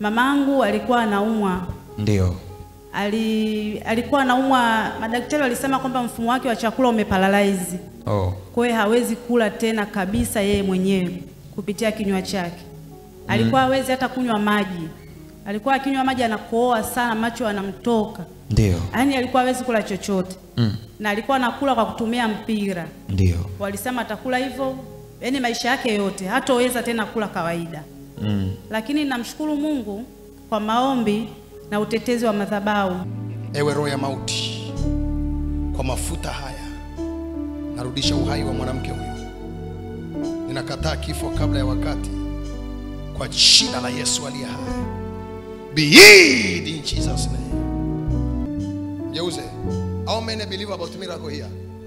Mamangu alikuwa anaumwa Ndio. ali, alikuwa anaumwa, madaktari walisema kwamba mfumo wake wa chakula umeparalyze, Oh. kwa hiyo hawezi kula tena kabisa yeye mwenyewe kupitia kinywa chake. Alikuwa hawezi hata kunywa maji, alikuwa akinywa maji anakohoa sana, macho yanamtoka, Ndio. yaani alikuwa hawezi kula chochote Mm. na alikuwa anakula kwa kutumia mpira. Ndio. Walisema atakula hivyo, yaani maisha yake yote hatoweza tena kula kawaida. Mm. Lakini namshukuru Mungu kwa maombi na utetezi wa madhabahu. Ewe roho ya mauti, kwa mafuta haya narudisha uhai wa mwanamke huyu. Ninakataa kifo kabla ya wakati kwa jina la Yesu aliye hai. Be healed in Jesus name. Mgeuze. How many believe about miracle here?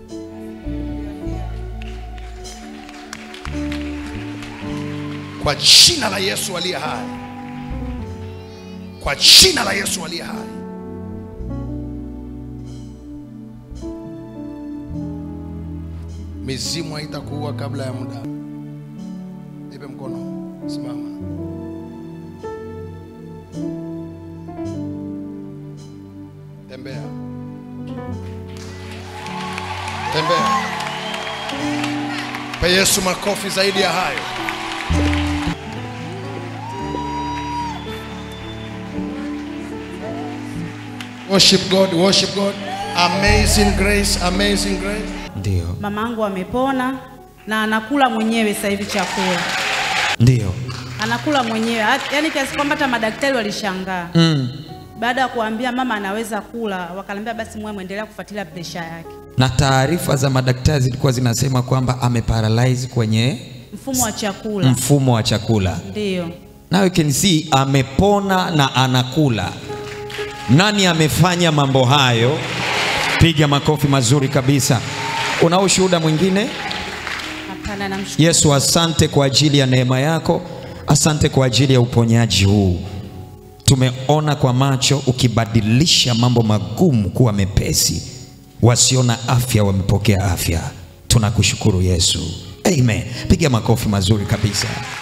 Kwa jina la Yesu aliye hai. Kwa jina la Yesu aliye hai. mizimu haitakuua kabla ya muda. Nipe mkono, simama. Tembea, tembea. Pe Yesu makofi zaidi ya hayo. Worship God, worship God. Amazing grace, amazing grace. Ndio. Mamangu amepona na anakula mwenyewe sasa hivi chakula, Ndio. anakula mwenyewe, Hat- yaani kiasi kwamba hata madaktari walishangaa Mm. baada ya kuambia mama anaweza kula, wakaniambia basi mwe mwendelea kufuatilia presha yake, Na taarifa za madaktari zilikuwa zinasema kwamba ameparalyze kwenye mfumo wa chakula. mfumo wa chakula. Ndiyo, Now you can see amepona na anakula. Nani amefanya mambo hayo? Piga makofi mazuri kabisa. Una ushuhuda mwingine? hapana, namshukuru Yesu, asante kwa ajili ya neema yako, asante kwa ajili ya uponyaji huu. Tumeona kwa macho ukibadilisha mambo magumu kuwa mepesi, wasio na afya wamepokea afya. Tunakushukuru Yesu, amen. Piga makofi mazuri kabisa.